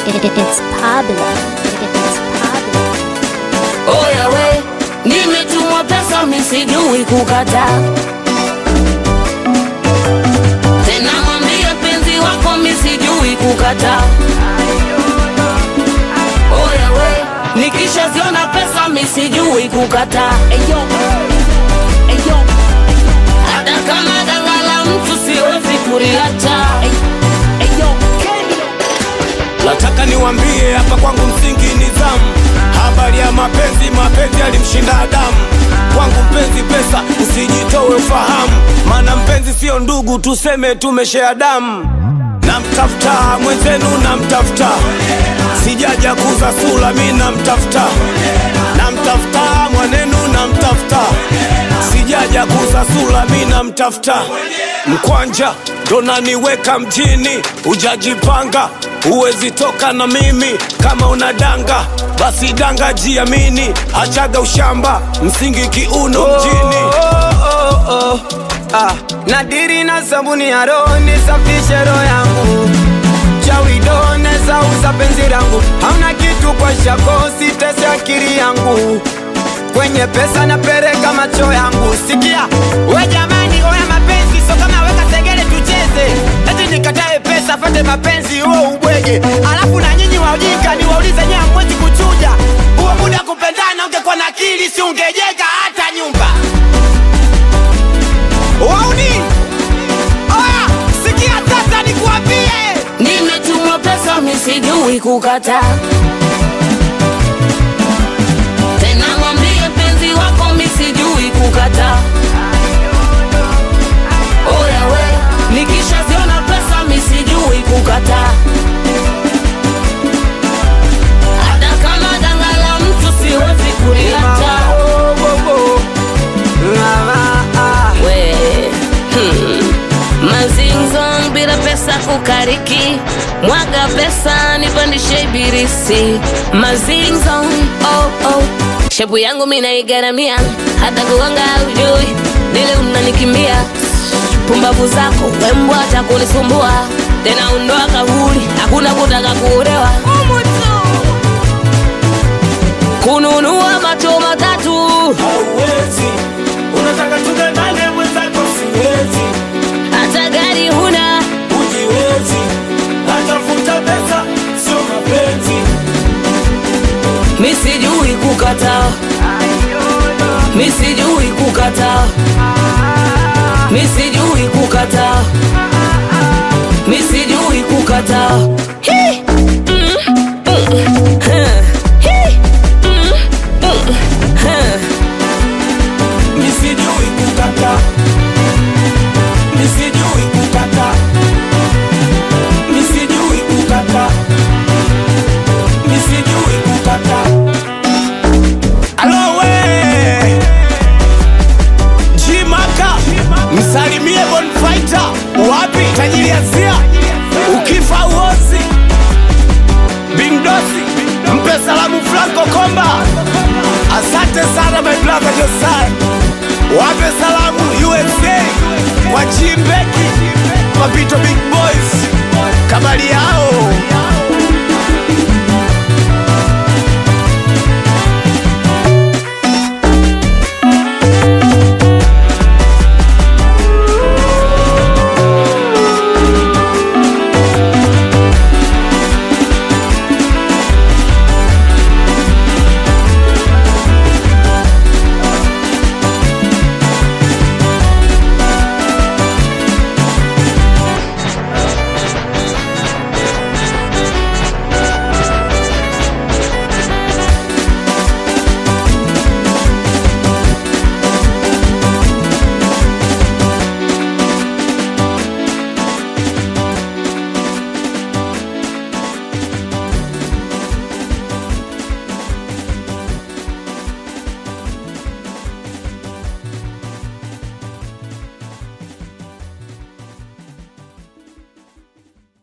It, it, it's Pablo. It, it's Pablo. Oya we, nimetumwa pesa misijui kukataa. Tena mwambie penzi wako misijui kukataa. Oya we, nikishaziona pesa misijui kukataa. Eyo, eyo, hata kama dangala mtu siwezi kuliacha. Eyo, Nataka niwambie hapa kwangu msingi nizamu. Habari ya mapenzi, mapenzi alimshinda Adamu. Kwangu mpenzi pesa, usijitowe ufahamu, maana mpenzi sio ndugu, tuseme tumeshea damu. Namtafuta mwenzenu, namtafuta, sijaja kuza sura, mi namtafuta, namtafuta mwanenu, namtafuta, sijaja kuza sura, mi namtafuta. Mkwanja ndo naniweka mjini, ujajipanga huwezi toka na mimi kama unadanga basi danga jiamini achaga ushamba msingi kiuno mjini oh, oh, oh. Ah, nadiri na sabuni ya roho nisafishe roho yangu chawido neza uza penzi langu hauna kitu kwa shako sitese akili yangu kwenye pesa napereka macho yangu sikia we jamani oya mapenzi so kama weka segele tucheze eti nikatae pesa fate mapenzi huo ubwege alafu na nyinyi waujika niwaulize nyie hamwezi kuchuja huo muda kupendana ungekuwa na akili si ungejenga hata nyumba wauni oya sikia sasa nikuambie nimetumwa pesa misijui kukataa. Tena mwambie penzi wako misijui kukataa. Oya we, nikishaziona pesa misijui kukataa. Hata kama dangala mtu siwezi kuliacha. We, hmm. Mazinzong bila pesa kukariki, mwaga pesa nipandishe ibirisi. Mazinzong, oh oh, shepu yangu mimi naigaramia, hata kugonga ujui, dile unanikimbia. Pumbavu zako wembwa hata kunisumbua, tena undoa kaburi, hakuna kutaka kuolewa. Kununua macho matatu hauwezi unataka tugandane mwenzako siwezi hata gari huna ujiwezi natafuta pesa sio mapenzi misijui kukataa misijui kukataa misijui kukataa misijui kukataa Hi! Mm, mm, huh. Hi! Mm, mm, huh. misijui kukata misijui kukata misijui kukata misijui kukata alowe jimaka msalimie bonfaita wapi tajiri asia ukifa uozi bingdosi mpe salamu franco komba asante sana my brother josai wape salamu usa kwa chimbeki mapito big boys kabali